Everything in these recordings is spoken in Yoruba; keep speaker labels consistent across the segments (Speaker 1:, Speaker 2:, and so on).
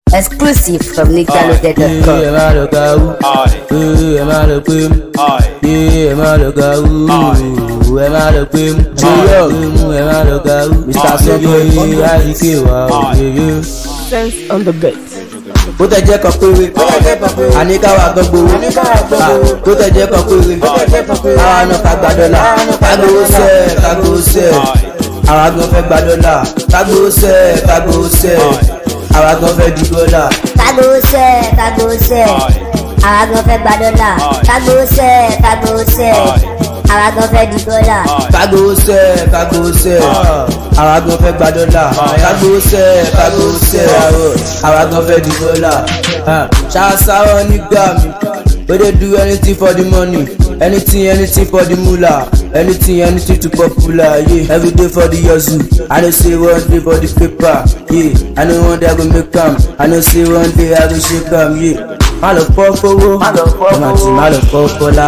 Speaker 1: Exclusive from
Speaker 2: ẹ
Speaker 1: nickdownloaded.com.
Speaker 2: má lọ ga wú ẹ má lọ pé mú ẹ má lọ ga wú ẹ má lọ pé mú jọyọ ẹ má lọ ga wú mr sọgbọ yìí àyíké wa òyìnbó.
Speaker 3: sense on the beat.
Speaker 2: bó tẹ jẹ́ kan péré àníkáwá gan gbowó bó tẹ jẹ́ kan péré àwa náà ká gba dọ́là kágbówó sẹ́ kágbówó sẹ́ àwa gan fẹ́ gba dọ́là kágbówó sẹ́ kágbówó sẹ́ àwa gan fẹ́ di dọ́là.
Speaker 1: Kagose, kagose. Àwa gan fẹ́ gba dọ́là. Kagose, kagose. Àwa gan fẹ́ di dọ́là.
Speaker 2: kágbówó sẹ́ kágbówó sẹ́ àwa gan fẹ́ gba dọ́là kágbówó sẹ́ kágbówó sẹ́ àwa gan fẹ́ di dọ́là. ṣáṣáwọ́ nígbà mi we dey do anything for the money anything anything for the moolah anything anything to popular yeah. every day for the hustle i know say one day for the paper yeah. i know one day i go make am i know say one day i go shake am yeah. má lọ fọ́ fowó ọmọ àti má lọ fọ́ fọlá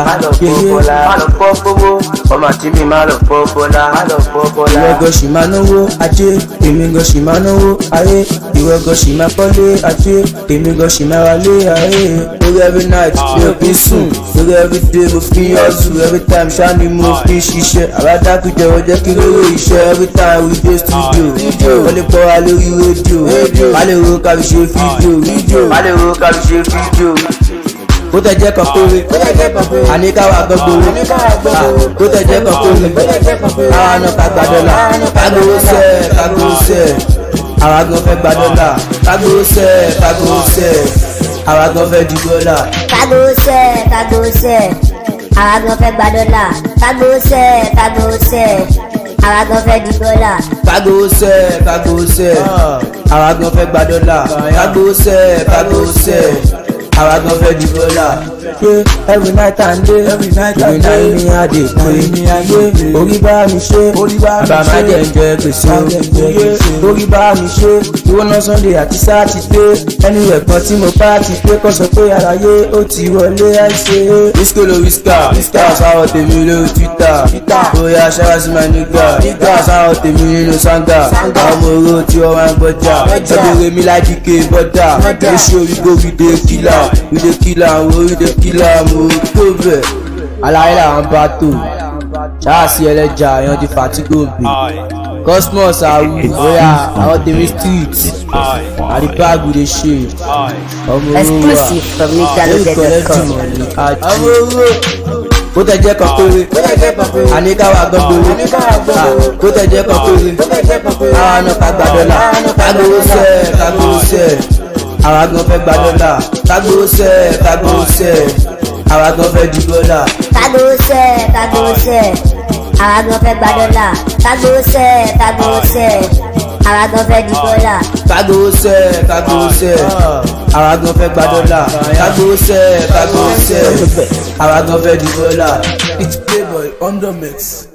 Speaker 2: má lọ fọ́ fowó ọmọ àti mi má lọ fọ́ fọlá ìwọ gan ṣì máa náwó ajé èmi gan ṣì máa náwó ayé ìwọ gan ṣì máa kọ́lé ajé èmi gan ṣì máa wálé ayé lórí every night mi ò kí ń sùn lórí every day mo fi ń hustle every time ṣáà ni mo fi ń ṣiṣẹ́ àbádákùjẹ wọ́n jẹ́ kí lóore iṣẹ́ every time we dey studio wọ́n lè pọ̀ wá lórí rédíò wọ́n lè ro ká fi ṣe fídíò wọ́n lè ro ká fi ṣe fídíò bó tẹ jẹ́ kan péré àníkáwá gan gbowó bó tẹ jẹ́ kan péré àwa náà ká gba dọ́là kágbówó sẹ́ kágbówó sẹ́ àwa gan fẹ́ gba dọ́là kágbówó sẹ́ kágbówó sẹ́ àwa gan fẹ́ di dọ́là.
Speaker 1: Kagose, kagose. Àwa gan fẹ́ gba dọ́là. Kagose, kagose. Àwa gan fẹ́ di dọ́là.
Speaker 2: kágbówó sẹ́ kágbówó sẹ́ àwa gan fẹ́ gba dọ́là kágbówó sẹ́ kágbówó sẹ́ àwa gan fẹ́ di dọ́là. ṣé every night and day every night and day ni a dey pé orí bá mi ṣe bàbá má jẹ́ ń jẹ gbèsè o orí bá mi ṣe ìwọ náà sunday àti sátidé ẹni ẹ̀gbọ́n tí mo bá ti pé kọ́ sọ pé àlàyé ó ti wọlé àìṣe. wíṣkò ló wíṣkà wíṣkà sáwọ́ tèmi lórí twitter bóyá ṣáwá sí máa nígbà nígbà sáwọ́ tèmi nínú sanga ọmọ oró tí wọ́n máa ń gbọ́jà ọdún mi láti ké bọ́dà oṣù orígbó we dey kill am we dey kill am wo we dey kill am o tó bẹ̀. aláyé làwọn bá tò ṣáàṣì ẹlẹ́jà yan ti fatigo bì cosmos awu oya àwọn tèmi street àdìbàgù dey ṣe ọmọ oró wa
Speaker 1: Exclusive from nickdownloaded.com.
Speaker 2: àwọn owó bó tẹ jẹ́ kan péré àníkáwá gan gbowó bó tẹ jẹ́ kan péré àwa náà ká gba dọ́là kágbówó sẹ́ kágbówó sẹ́ àwa gan fẹ́ gba dọ́là kágbówó sẹ́ kágbówó sẹ́ àwa gan fẹ́ di dọ́là.
Speaker 1: Kagose, kagose. Àwa gan fẹ́ gba dọ́là. Kagose, kagose. Àwa gan fẹ́ di dọ́là.
Speaker 2: kágbówó sẹ́ kágbówó sẹ́ àwa gan fẹ́ gba dọ́là kágbówó sẹ́ kágbówó sẹ́ àwa gan fẹ́ di dọ́là.
Speaker 3: It's Playboy on the mix.